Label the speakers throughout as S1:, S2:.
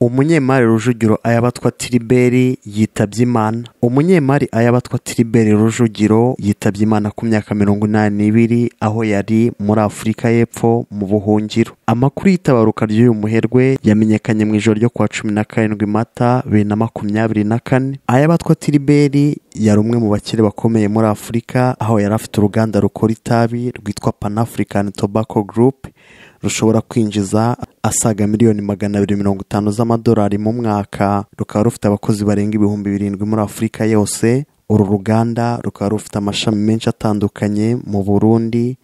S1: umunyemari rujugiro ayabatwa tiriberi yitabye imana umunyemari ayabatwa tiriberi rujugiro yitabye imana ku myaka mirongo inani n'ibiri aho yari muri afurika y'epfo mu buhungiro amakuru y'itabaruka ry'uyu muherwe yamenyekanye mu ijoro ryo kuwa cumi na karindwi mata bibiri na makumyabiri na kane ayabatwa tiriberi yari umwe mu bakire bakomeye muri afurika aho yari afite uruganda rukora itabi rwitwa pan african tobacco group rushobora kwinjiza asaga miliyoni magana abiri mirongo itanu z'amadolari mu mwaka rukaba rufite abakozi barenga ibihumbi birindwi muri afurika yose uru ruganda rukaba rufite amashami menshi atandukanye mu burundi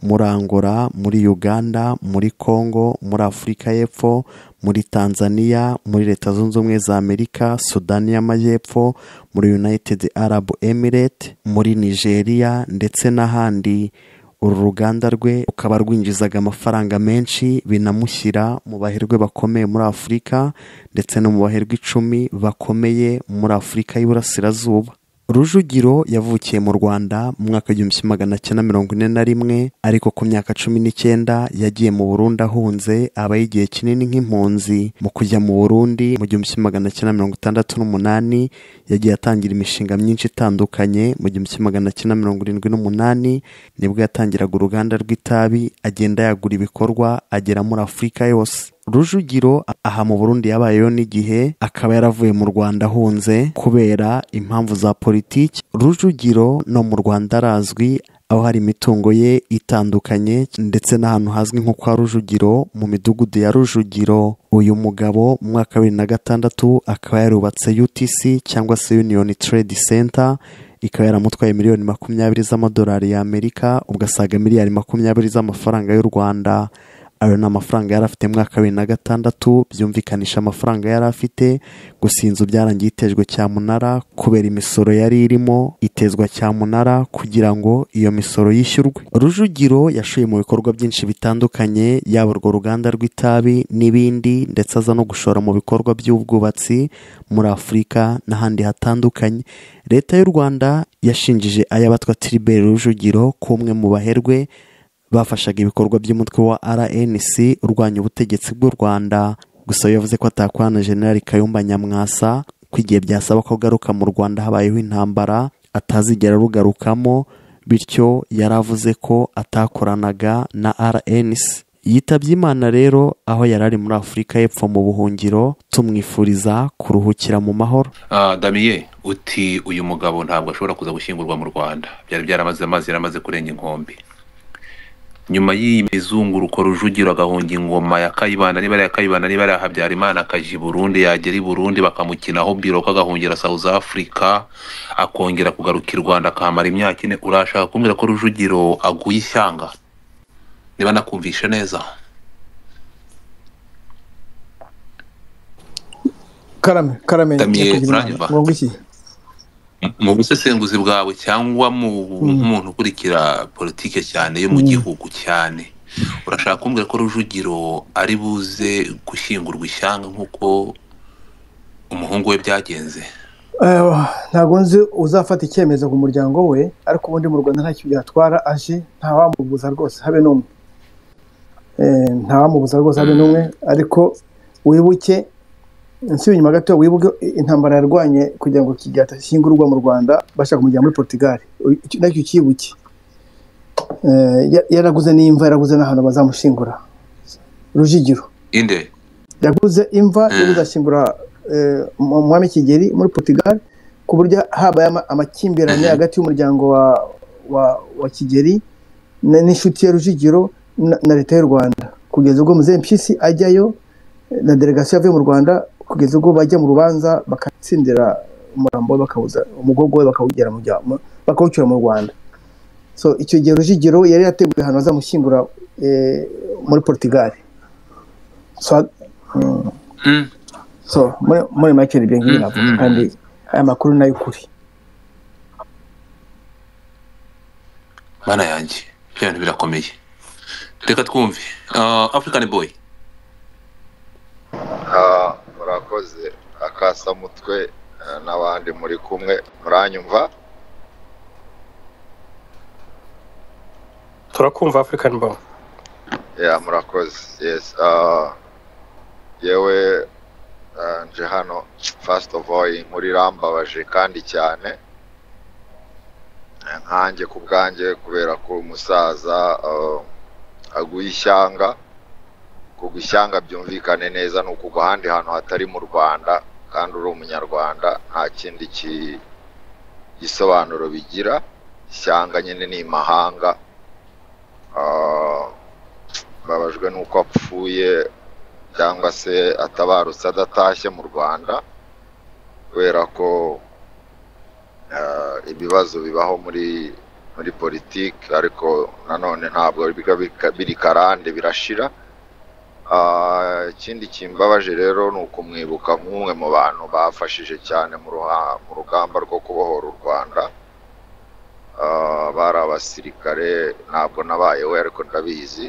S1: muri angola muri uganda muri congo muri afurika y'epfo muri tanzania muri leta zunze ubumwe za amerika sudani y'amajyepfo muri united arab emirate muri nigeria ndetse n'ahandi uru ruganda rwe rukaba rwinjizaga amafaranga menshi binamushyira mu baherwe bakomeye muri afurika ndetse no mu baherwe icumi bakomeye muri afurika y'iburasirazuba rujugiro yavukiye mu rwanda mu mwaka w'igihumbi magana cyenda mirongo ine na rimwe ariko ku myaka cumi n'icyenda yagiye mu burundi ahunze aba igihe kinini nk'impunzi mu kujya mu burundi mu gihumbi magana cyenda mirongo itandatu n'umunani yagiye atangira imishinga myinshi itandukanye mu gihumbi magana cyenda mirongo irindwi n'umunani nibwo yatangiraga uruganda rw'itabi agenda yagura ibikorwa agera muri afurika yose rujugiro aha mu burundi yabayeho n'igihe akaba yaravuye mu rwanda ahunze kubera impamvu za politiki rujugiro no mu rwanda arazwi aho hari imitungo ye itandukanye ndetse n'ahantu hazwi nko kwa rujugiro mu midugudu ya rujugiro uyu mugabo mu mwaka wa bibiri na gatandatu akaba yarubatse utc cyangwa se union trade center ikaba yaramutwaye miliyoni makumyabiri z'amadolari y'amerika ugasaga miliyari makumyabiri z'amafaranga y'u rwanda ayo ni amafaranga yari afite mu mwaka wa bibiri na gatandatu byumvikanisha amafaranga yari afite gusa inzu byarangiye itejwe cyamunara kubera imisoro yari irimo itezwa cyamunara kugira ngo iyo misoro yishyurwe rujugiro yashoye mu bikorwa byinshi bitandukanye yaba urwo ruganda rw'itabi n'ibindi ndetse aza no gushora mu bikorwa by'ubwubatsi muri afurika n'ahandi hatandukanye leta y'u rwanda yashinjije ayabatwa tiriberi rujugiro k'umwe mu baherwe bafashaga ibikorwa by'umutwe wa rnc urwanya ubutegetsi bw'u rwanda gusa yavuze ko atakwana generali kayumba nyamwasa ko igihe byasaba ko agaruka mu rwanda habayeho intambara atazigera arugarukamo bityo yari avuze ko atakoranaga na rnc yitabye imana rero aho yari ari muri afurika y'epfo mu buhungiro tumwifuriza kuruhukira mu mahoro
S2: damiye uti uyu mugabo ntabwo ashobora kuza gushyingurwa mu rwanda byari byaramaze amazi yaramaze kurenga inkombe nyuma y'iyi mizunguruko rujugiro agahunga ingoma ya kayibanda niba ari iya kayibanda niba ari iya habyarimana akajya i burundi yagera i burundi bakamukinaho biroka agahungira south africa akongera kugaruka i rwanda akahamara imyaka ine urashaka kumbwira ko rujugiro aguye ishyanga niba nakumvishe neza
S3: karame karame
S2: Damiye,
S3: nyakugirima,
S2: uranyumva?
S3: ngo iki
S2: mu busesenguzi bwawe cyangwa mu nk'umuntu ukurikira politike cyane yo mu gihugu cyane urashaka kumbwira ko rujugiro ari buze gushyingurwa ishyanga nk'uko umuhungu we byagenze
S3: Eh, ntabwo nzi uzafata icyemezo ku muryango we ariko ubundi mu rwanda ntacyo byatwara aje ntawamubuza rwose habe n'umwe Eh, ntawamubuza rwose habe n'umwe ariko wibuke nsubiye inyuma gato wibuke intambara yarwanye kugira ngo kigata ashyingurwa mu rwanda bashaka kumujyana muri portugal Uyu- icyo- nacyo ukibuke Eh, ya- yaraguze n'imva yaraguze n'ahantu bazamushingura rujigiro
S2: inde
S3: yaguze imva
S2: Mm.
S3: yo kuzashyingura eh, mu- umwami kigeli muri portugal ku buryo habaye ama- amakimbirane
S2: Mhm.
S3: hagati y'umuryango wa, wa, wa kigeli na- n'inshuti ya rujigiro na, na leta y'u rwanda kugeza ubwo muzehe mpyisi ajyayo eh, na delegasiyo yavuye mu rwanda kugeza ubwo bajya mu rubanza bakatsindira umurambo we bakawuza umugogo we bakawugera mu rya- mu- bakawucyura mu rwanda so icyo gihe rujigiro yari yateguye ahantu bazamushyingura eh, muri portugal so, mm.
S2: Mm.
S3: so muri muri make ni ibyo ngibyo
S2: Mm,
S3: navuga
S2: mm.
S3: kandi aya makuru ni ay'ukuri
S2: mana yanjye bya bintu birakomeye reka twumve Ah, african boy
S4: Ah, murakoze akasamutwe eh, n'abandi muri kumwe muranyumva
S5: turakumva afurikani bo
S4: ya murakoze yes ah, yewe naje hano fasiti ofu oyi inkuru irambabaje kandi cyane nkanjye ku bwanjye kubera ko umusaza eh, aguha ishyanga kugwa ishyanga byumvikane neza ni ukugwa ahandi hantu hatari mu rwanda kandi uri umunyarwanda nta kindi ki- gisobanuro bigira ishyanga nyine ni imahanga Ah, mbabajwe n'uko apfuye cyangwa se atabarutse adatashye mu rwanda kubera ko eh, ibibazo bibaho muri muri politiki ariko nanone ntabwo biba bika- biri karande birashira Ah, ikindi kimbabaje rero ni ukumwibuka nk'umwe mu bantu bafashije cyane mu ruha- mu rugamba rwo kubohora u rwanda Ah, bari abasirikare ntabwo nabaye we ariko ndabizi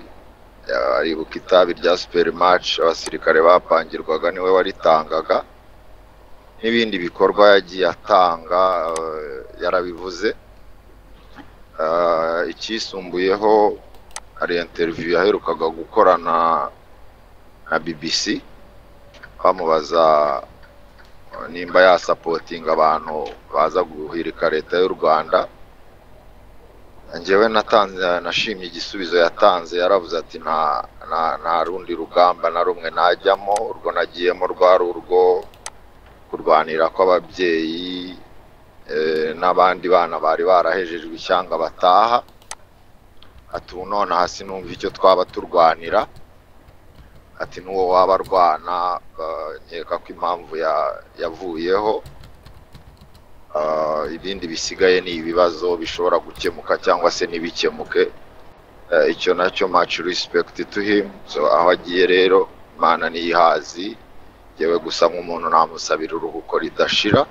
S4: Ah, aribuka itabi rya superimaci abasirikare bapangirwaga niwe waritangaga n'ibindi bikorwa yagiye atanga eh, yarabivuze Ah, icyisumbuyeho hari interiviyu yaherukaga gukorana na bbc bamubaza eh, nimba yasapotinga abantu baza guhirika leta y'u rwanda njyewe natanze nashimye igisubizo yatanze yaravuze ati nta nta nta rundi rugamba na rumwe najyamo urwo nagiyemo rwari urwo kurwanira kw'ababyeyi eh, n'abandi bana bari barahejejwe ishyanga bataha ati ubu nonaha sinumva icyo twaba turwanira ati n'uwo waba arwana eh, nkeka ko impamvu ya- yavuyeho Ah, ibindi bisigaye ni ibibazo bishobora gukemuka cyangwa se ntibikemuke Eh, icyo nacyo much respect to him so aho agiye rero imana niyihazi yewe gusa nk'umuntu namusabira uruhuko ridashira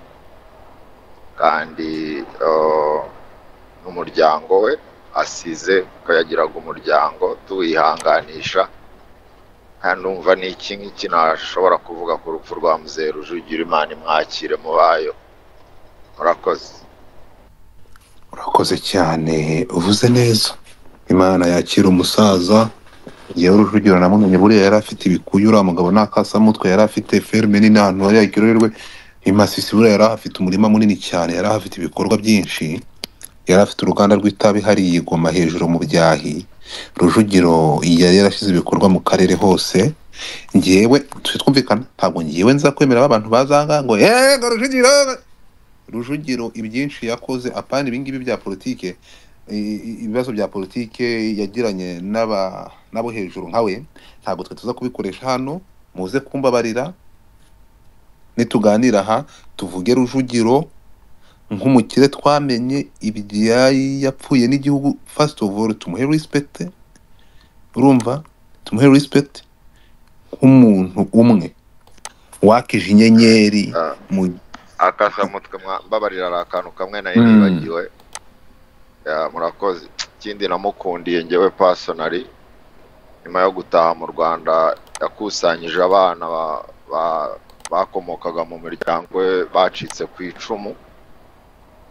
S4: kandi eh, n'umuryango we asize ko yagiraga umuryango tuwihanganisha kandi umva ni iki ngiki nashobora kuvuga ku rupfu rwa muzehe rujugira imana imwakire mu bayo murakoze
S2: urakoze cyane uvuze neza imana yakira umusaza yewe rujugiro namumenye buriya yari afite ibikuyu uriya mugabo nta kasamutwe yari afite ferme nini ahantu hari yaryoherwe imasisi buriya yari afite umurima munini cyane yari afite ibikorwa byinshi yari afite uruganda rw'itabi hariya i Goma hejuru mu byahi rujugiro yari yarashyize ibikorwa mu karere hose ngewe tujye twumvikana ntabwo ngewe nza kwemera abantu bazanga ngo yego rujugiro rujugiro ibyinshi yakoze apana ibingibi bya politike i- i- ibibazo bya politike yagiranye n'aba- n'abo hejuru nka we ntabwo twe tuza kubikoresha hano muze kumbabarira nituganira aha tuvuge rujugiro nk'umukire twamenye ibyayi yapfuye n'igihugu first of all tumuhe respect urumva tumuhe respect nk'umuntu umwe wakije inyenyeri
S4: Ah.
S2: mu
S4: akasamutwe mwa- mbabarira ari akantu kamwe nari
S2: Mm.
S4: nibagiwe Ya, murakoze ikindi namukundiye ngewe pasonari nyuma yo gutaha mu rwanda yakusanyije abana ba- ba- bakomokaga mu miryango ye bacitse ku icumu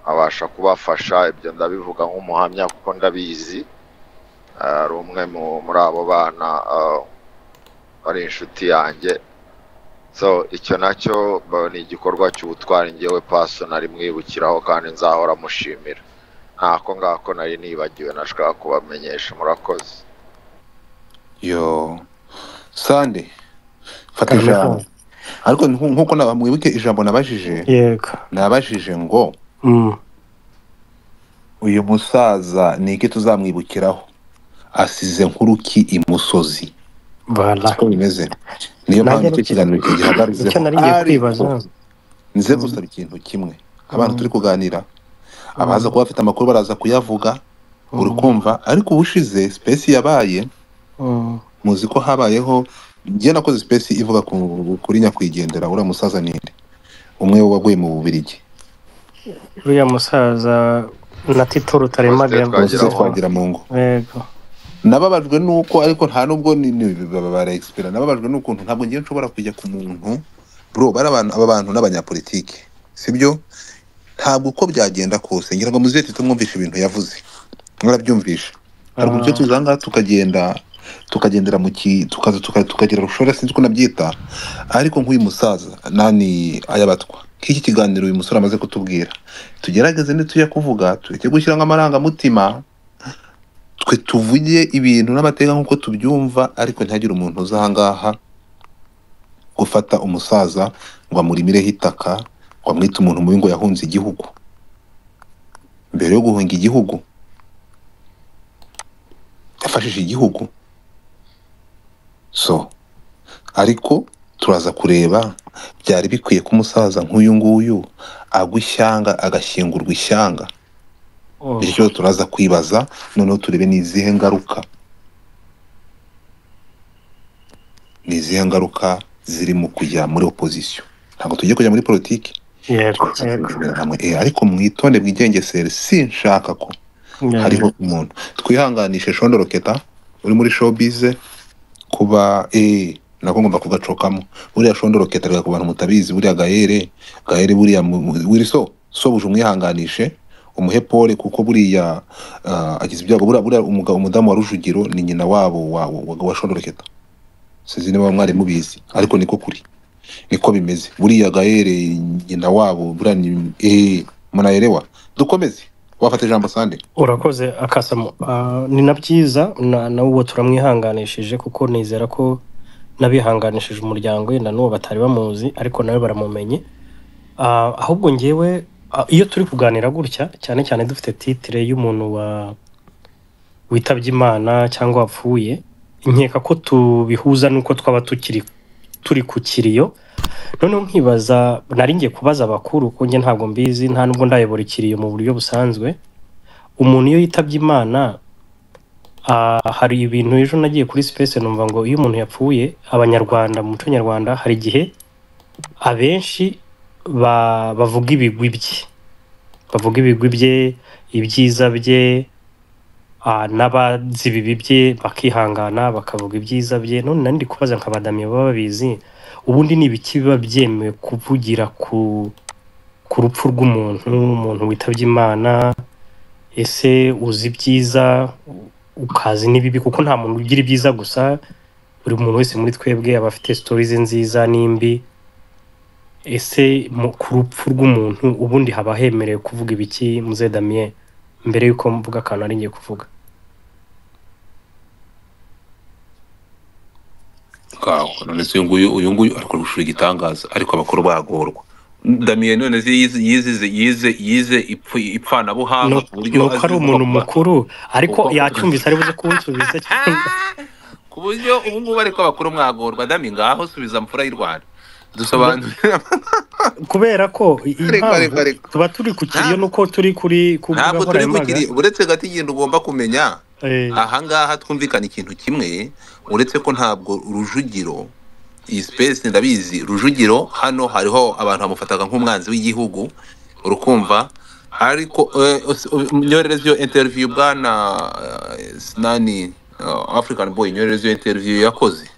S4: abasha kubafasha ibyo ndabivuga nk'umuhamya kuko ndabizi Ah, hari umwe mu- muri abo bana ah, wari inshuti yanjye so icyo nacyo ba- ni igikorwa cy'ubutwari ngewe pasonari mwibukiraho kandi nzahora mushimira ntako ngako nari nibagiwe nashaka kubamenyesha murakoze
S2: yo sande fata
S6: Karibu
S2: ijambo
S6: sana.
S2: ariko nku- nkuko na- mwibuke ijambo nabajije
S6: yego
S2: nabajije ngo
S6: Mm.
S2: uyu musaza ni iki tuzamwibukiraho asize nk'uruki imusozi
S6: Voilà.
S2: siko bimeze niyo
S6: Nanjye
S2: mpamvu icyo
S6: ni-
S2: kiganiro kigihagaruzeho
S6: icyo nari ngiye
S2: Ariko,
S6: kwibaza
S2: nze gusaba ikintu kimwe abantu
S6: Mm.
S2: turi kuganira abaza kuba bafite amakuru baraza kuyavuga uri
S6: Mm.
S2: kumva ariko ubushize sipesi yabaye
S6: Mm.
S2: muzi ko habayeho njye nakoze sipesi ivuga ku- kuri nyakwigendera uriya musaza ninde umwe waguye mu bubirigi
S6: uriya musaza na tito rutaremagara
S2: bose
S4: Twagira Twagiramungu.
S2: twagira mu ngo
S6: yego
S2: nababajwe nuko ariko nta nubwo ni- ni- bara expira nababajwe n'ukuntu ntabwo ngiye nshobora kujya ku muntu bro bari abantu aba bantu n'abanyapolitike sibyo ntabwo uko byagenda kose ngira ngo muzete tumwumvishe ibintu yavuze mwarabyumvisha hari uburyo tuza ngaha tukagenda
S5: tukagendera mu ki tukaza tuka- tukagira rushora sinzi uko nabyita ariko nk'uyu musaza nani ayabatwa nk'iki kiganiro uyu musore amaze kutubwira tugerageze nituya kuvuga tureke gushyiramo amarangamutima twe tuvuge ibintu n'amateka nk'uko tubyumva ariko ntihagire umuntu uza ahangaha gufata umusaza ngo amurimireho itaka ngo amwite umuntu mubi ngo yahunze igihugu mbere yo guhunga igihugu yafashije igihugu so ariko turaza kureba byari bikwiye ko umusaza nk'uyu nguyu agwa ishyanga agashyingurwa ishyanga
S6: Oh,
S5: bityo turaza kwibaza noneho turebe ni izihe ngaruka ni izihe ngaruka ziri mu kujya muri opozisiyo ntabwo tugiye kujya muri politiki
S6: yego yego
S5: hamwe Eh, ariko mwitonde bwigengesere sinshaka ko hariho umuntu twihanganishe shondoro keta uri muri showbize kuba eh nako ngomba kugacokamo buriya shondoro keta reka ku bantu mutabizi buriya gahere gahere buriya mu- mu- wiri so so buje umwihanganishe umuhe pole kuko buriya ah, agize ibyago buriya buriya umugabo umudamu wa rujugiro ni nyina wabo wa, wa, wa shondoro keta sinzi niba mwari mubizi ariko niko kuri niko bimeze buriya gahere nyina wabo buriya ni eh munayerewa dukomeze wafata ijambo sande
S6: urakoze akasamu Ah, ni na byiza na na uwo turamwihanganishije kuko nizera ko n'abihanganishije umuryango wenda n'uwo batari bamuzi ariko nawe baramumenye Ah, ahubwo ngewe ah, iyo turi kuganira gutya cyane cyane dufite titire y'umuntu wa witabye imana cyangwa wapfuye nkeka ko tubihuza n'uko twaba tukiri turi ku kiriyo noneho nkibaza nari ngiye kubaza abakuru kuko njye ntabwo mbizi nta nubwo ndayobora ikiriyo mu buryo busanzwe umuntu iyo yitabye imana ah, hari ibintu ejo nagiye kuri space numva ngo iyo umuntu yapfuye abanyarwanda mu muco nyarwanda hari igihe abenshi ba, bavuga ibigwi bye bavuga ibigwi bye ibyiza bye ah, n'abazi ibibi bye bakihangana bakavuga ibyiza bye none nari ndi kubaza nk'abadamiye baba babizi ubundi ni ibiki biba byemewe kuvugira ku ku rupfu rw'umuntu umuntu witabye imana ese uzi ibyiza ukazi n'ibibi kuko nta muntu ugira ibyiza gusa buri muntu wese muri twebwe aba afite sitori ze nziza n'imbi ese mu- ku rupfu rw'umuntu ubundi haba hemerewe kuvuga ibiki muze damiye mbere y'uko mvuga akantu ari ngiye kuvuga
S2: ngaho none se uyu nguyu uyu nguyu ariko gushura igitangaza ariko abakuru bagorwa damiye none se yize yize yize yize ipfu-
S6: ni
S2: ipfanabuhanga ku buryo
S6: ni uko ari
S2: azi
S6: umuntu
S2: kuba-
S6: mukuru ariko
S2: Uko-
S6: yacyumvise ari buze kuwusubiza cyangwa
S2: ku buryo ubu ngubu ariko abakuru mwagorwa dami ngaho subiza mfura y'u rwanda dusobanurira
S6: kubera ko i- impamvu
S5: ariko, ariko.
S6: tuba turi ku kiriyo nuko turi kuri ku mbuga
S2: ntabwo turi
S6: nkoranyambaga
S2: kukiri uretse gato ikintu ugomba kumenya
S6: Eh,
S2: ahangaha twumvikana ikintu kimwe uretse ko ntabwo rujugiro iyi sipesi ndabizi rujugiro hano hariho abantu bamufataga nk'umwanzi w'igihugu urukumva ariko eh, us- u- nyorereze iyo interiviyu bwana eh, sinani eh, african boy nyorereze iyo interiviyu yakoze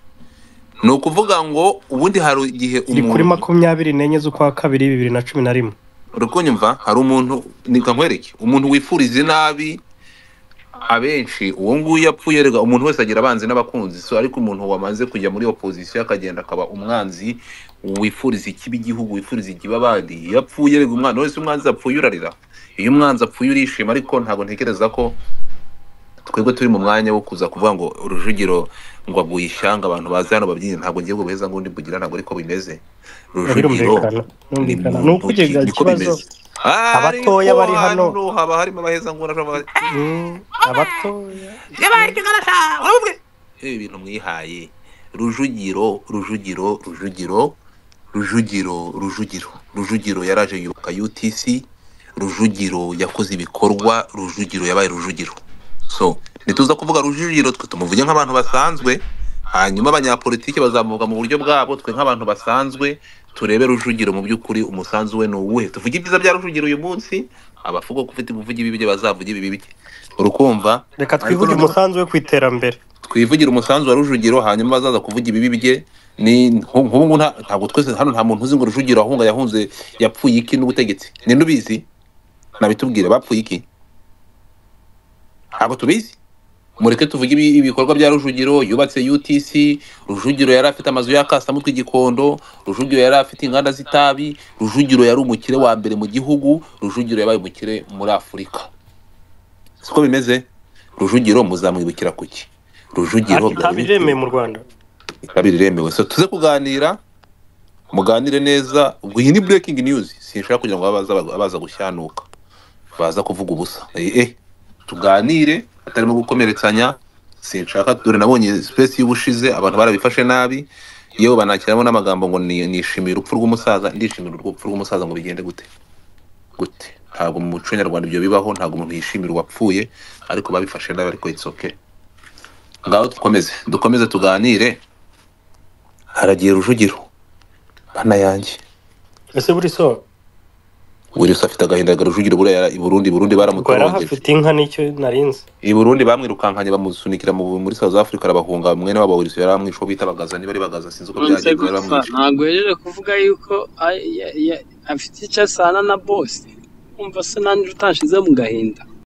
S2: ni ukuvuga ngo ubundi hari igihe
S6: iri kuri
S2: umuntu
S6: makumyabiri n'enye z'ukwa kabiri bibiri na cumi na rimwe
S2: urakunyumva hari umuntu reka nkwereke umuntu wifuriza inabi abenshi uwo nguyu yapfuye rega umuntu wese agira abanzi n'abakunzi so ariko umuntu wamaze kujya muri opozisiyo akagenda akaba umwanzi wifuriza ikibi igihugu wifuriza ikibi abandi iyo apfuye rega umwana wese umwanzi apfuye urarira iyo umwanzi apfuye urishima ariko ntabwo ntekereza ko twebwe turi mu mwanya wo kuza kuvuga ngo urujugiro ngo aguye ishyanga abantu baza hano babyine ntabwo ngiye guheza ngo undi mbugira ntabwo ariko bimeze rujugiro
S6: birumvikana
S2: ni
S6: birumvikana ni
S2: muntu
S6: ukugega
S2: ki- niko
S6: ikibazo
S2: bimeze. Ariko
S6: Abatoya bari hano.
S2: haba harimo abaheza ngura
S6: Mm, abatoya
S2: ibi bintu mwihaye rujugiro rujugiro rujugiro rujugiro rujugiro rujugiro yaraje yubaka utc rujugiro yakoze ibikorwa rujugiro yabaye rujugiro so nituza kuvuga rujugiro twe tumuvuge nk'abantu basanzwe hanyuma abanyapolitiki bazamuka mu buryo bwabo twe nk'abantu basanzwe turebe rujugiro mu by'ukuri umusanzu we ni uwuhe tuvuge ibyiza bya rujugiro uyu munsi abavuga ko ufite kuvuga ibibi bye bazavuga ibibi bye urukumva
S6: reka twivuge
S2: Ariko-
S6: umusanzu we ku iterambere
S2: twivugira umusanzu wa rujugiro hanyuma bazaza kuvuga ibibi bye ni nk'ubu ngubu nta- ntabwo twese hano nta muntu uzi ngo rujugiro ahunga yahunze yapfuye iki n'ubutegetsi ni ubizi nabitubwire bapfuye iki ntabwo tubizi mureke tuvuge ibi- ibikorwa bya rujugiro yubatse utc rujugiro yari afite amazu ya kasamutwe igikondo rujugiro yari afite inganda z'itabi rujugiro yari umukire wa mbere mu gihugu rujugiro yabaye umukire muri afurika siko bimeze rujugiro muzamwibukira kuki rujugiro
S6: itabi iremewe mu rwanda
S2: kabiri remewe so tuze kuganira muganire neza ubwo iyi ni breaking news sinshaka kugira ngo baza baza gushyanuka baza kuvuga ubusa eh eh, tuganire atarimo gukomeretsanya sinshaka dore nabonye space y'ubushize abantu barabifashe nabi yewe banakiramo n'amagambo ngo ni- nishimiye urupfu rw'umusaza ndishimira urupfu rw'umusaza ngo bigende gute gute ntabwo mu muco nyarwanda ibyo bibaho ntabwo umuntu yishimira uwapfuye ariko babifashe nabi ariko it's okay ngaho dukomeze dukomeze tuganire haragiye rujugiro bana yanjye
S6: ese buri so
S2: wirirusi afite agahinda ga rujugiro buriya i burundi i burundi
S6: ubwo yari
S2: baramutorongeje
S6: ahafite inka nicyo narinzi
S2: i burundi bamwirukankanye bamusunikira mu- muri south africa arabahunga mwene wabo wirirusi yari amwishe uwo bita bagaza niba ari bagaza sinzi uko
S7: nonse
S2: byagenze bari
S7: gupfa
S2: bamwishe
S7: ntabwo uhejeje kuvuga yuko a- ya- ya- afite icyo asana na bose umva se nanjye utashize mu gahinda